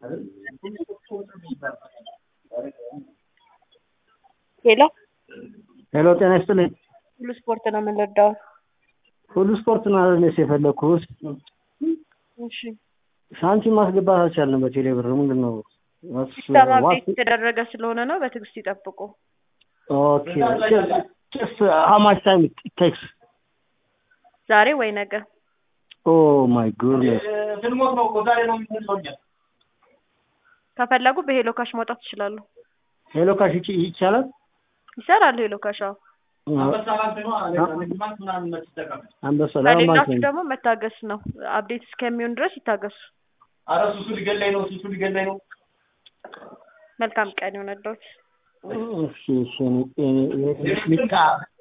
ሄሎ ሄሎ ጤና ይስጥልኝ። ሁሉ ስፖርት ነው የምንረዳው። ሁሉ ስፖርት ነው አይደል የፈለኩት? እሺ ሳንቲም ማስገባት አልቻልንም በቴሌ ብር ምንድን ነው? ሲስተም አፕዴት የተደረገ ስለሆነ ነው። በትዕግስት ይጠብቁ። ኦኬ ጀስት ሃው ማች ታይም ኢት ቴክስ ዛሬ ወይ ነገ ኦ ማይ ጉድነስ ስንሞት ነው እኮ ዛሬ ነው የምንለው እኛ። ከፈለጉ በሄሎ ካሽ ማውጣት ይችላሉ። ሄሎ ካሽ ይች- ይቻላል? ይሰራል ሄሎ ካሽ። አዎ አንበሳ ባንክ ነው ንግድ ባንክ ምናምን ነው ትጠቀም። አንበሳ ላይ ባንክ ከሌላችሁ ነው። ደግሞ መታገስ ነው። አፕዴት እስከሚሆን ድረስ ይታገሱ። አረ ሱሱ ሊገላኝ ነው፣ ሱሱ ሊገላኝ ነው። መልካም ቀን ይሆነልዎት። እሺ እሺ እኔ- እኔ- እኔ-